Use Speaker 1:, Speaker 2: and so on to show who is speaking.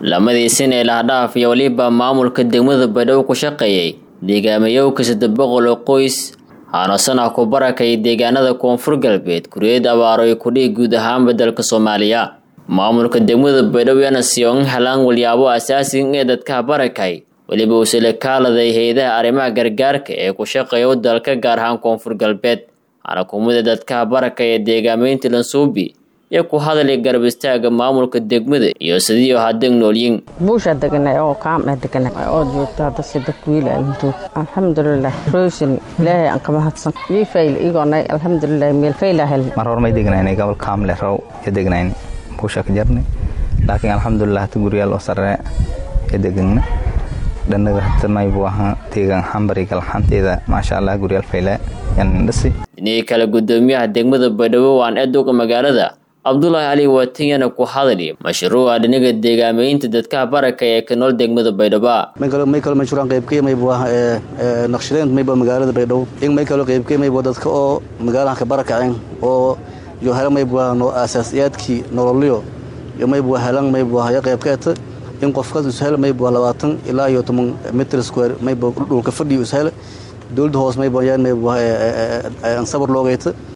Speaker 1: lamadii sin ee lahdhaaf iyo weliba maamulka degmada baydhabo ku shaqeeyey deegaamayoowka saddex boqol oo qoys haanasana ku barakay deegaanada koonfur galbeed kuriyad abaaro ay kudhihi guud ahaanba dalka soomaaliya maamulka degmada baydhabo yana siyoon helaan walyaabo asaasiga ee dadkaha barakay weliba uusala kaaladay hay-adaha arrimaha gargaarka ee ku shaqeeya dalka gaar ahaan koonfur galbeed hana kumida dadkaha baraka ee deegaamaynta lansuubi iyo ku hadalay garab istaaga maamulka degmada iyo sidii hadeg noolyin
Speaker 2: buusha deganay oo kaama deganay oo joogta hadda sida kuwiila intuu alxamdulilah roosin ilaahay aan kama hadsan ii fayl igoonay alxamdulilah meel fayla hel
Speaker 3: mar hor may degnaynay gobol kaamle raw iyo degnayn buusha ka jarnay laakiin alxamdulilah hata guryaal oo sarre iyo degana dhanaga hata maybu ahaa deegaan xambari galxanteeda maasha allah guryaal fayle yan dhasi
Speaker 1: dhinihii kale gudoomiyaha degmada baydhabo waan eeduga magaalada cabdulaahi cali waatiyana ku hadali mashruuca dhinaga deegaamaynta dadkaha baraka ee ka nool degmada baydhaba
Speaker 4: may kalo mashruucan qaybkay maybu ah naqshadeyn mayba magaalada baydhabo in may kalo qaybkay maybu dadka oo magaalahan ka barakaceen oo yo hela maybu ah no aasaasiyaadkii nololyo yo maybu helan maybu ah ya qaybkeeta in qofkas ishel maybu labaatan ilaa iyo toban mitr square maybu dhulka fadhiyo ishel dowladda hoos maybu yaan maybu sabir loogayta